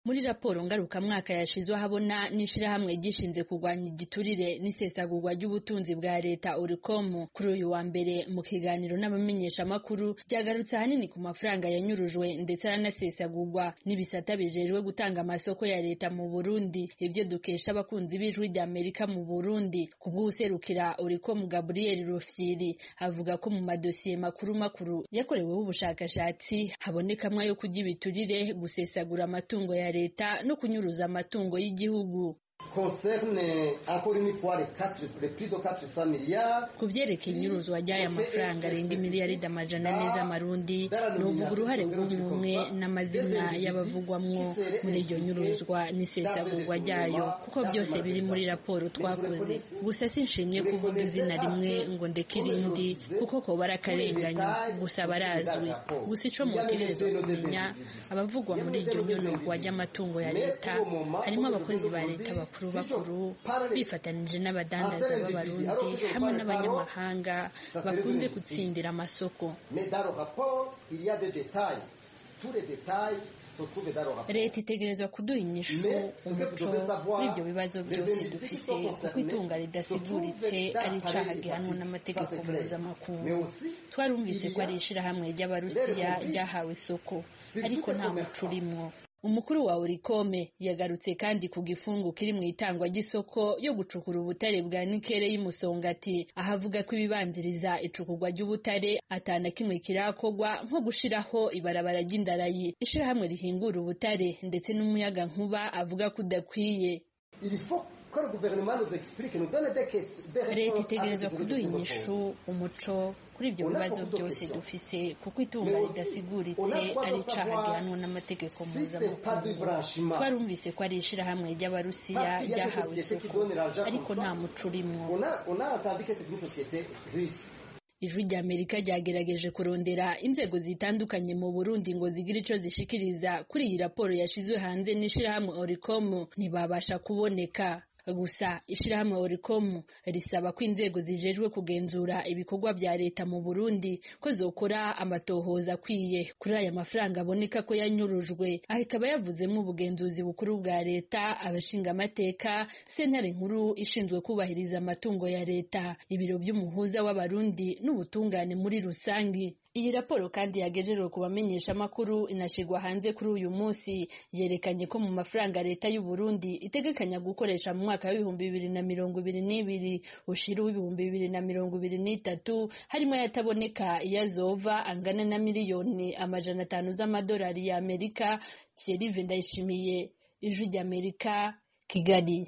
muri raporo ngarukamwaka yashizwe ahabona n'ishirahamwe gishinze kurwanya igiturire n'isesagurwa ry'ubutunzi bwa leta Oricom kuri uyu wa mbere mu kiganiro n'abamenyeshamakuru ryagarutse ahanini ku mafaranga yanyurujwe ndetse aranasesagurwa n'ibisata bijejwe gutanga amasoko ya leta mu Burundi ivyo dukesha abakunzi b'ijwi rya Amerika mu Burundi kubw'userukira Oricom Gabriel Rufyiri avuga ko mu madosiye makuru makuru yakoreweho ubushakashatsi habonekamwo ayo kurya ibiturire gusesagura amatungo ya leta no kunyuruza amatungo y'igihugu ku vyerekeye inyuruzwa ry'aya mafaranga arenga imiliyaridi amajana ane z'amarundi novuga uruhare rw'umwe n'amazina y'abavugwamwo muri iryo nyuruzwa n'isesagurwa ryayo kuko byose biri muri raporo twakoze gusa sinshimye kuvuga izina rimwe ngo ndeke irindi kuko koba ari akarenganyo gusa barazwi gusa ico mutegerezwa kumenya abavugwa muri iryo nyonogwa ry'amatungo ya leta harimo abakozi ba leta bakuru bakuru bifatanije n'abadandaza b'abarundi hamwe n'abanyamahanga bakunze gutsindira amasoko leta itegerezwa kuduha inyishu umuco kuri ibyo bibazo byose dufise kuko itunga ridasiguritse ari icaha gihanwa n'amategeko mpuzamakungu twarumvise ko ari ishirahamwe ry'abarusiya ryahawe isoko ariko nta muco urimwo umukuru wa Oricome yagarutse kandi ku gifungu kiri mu itangwa ry'isoko yo gucukura ubutare bwa nikere y'umusongati aho avuga ko ibibanziriza icukurwa ry'ubutare atana kimwe kirakorwa nko gushiraho ibarabara ry'indarayi ishirahamwe rihingura ubutare ndetse n'umuyaga nkuba avuga ko udakwiye leta itegerezwa kuduha inyishu umuco kuri ibyo bibazo byose dufise kuko itunga ridasiguritse ari icaha gihanwa n'amategeko mpuzamakungu twarumvise ko ari ishirahamwe ry'abarusiya ryahawe isoko ariko nta muco urimwo ijwi rya amerika ryagerageje kurondera inzego zitandukanye mu burundi ngo zigire ico zishikiriza kuri iyi raporo yashizwe hanze n'ishirahamwe oricom ntibabasha kuboneka gusa ishirahamwe Oricom risaba ko inzego zijejwe kugenzura ibikorwa vya leta mu Burundi ko zokora amatohoza akwiye kuri aya mafaranga aboneka ko yanyurujwe aho ikaba yavuzemo ubugenzuzi bukuru bwa leta abashingamateka sentare nkuru ishinzwe kubahiriza amatungo ya leta ibiro vy'umuhuza w'abarundi n'ubutungane muri rusangi iyi raporo kandi yagejejewe ku bamenyeshamakuru inashirwa hanze kuri uyu munsi yerekanye ko mu mafaranga leta y'u Burundi itegekanya gukoresha mu mwaka w'ibihumbi bibiri na mirongo ibiri n'ibiri ushira w'ibihumbi bibiri na mirongo ibiri n'itatu harimo ayataboneka iyazova angana na miliyoni amajana atanu z'amadolari ya Amerika Thierry Ndayishimiye ijwi ry'Amerika Kigali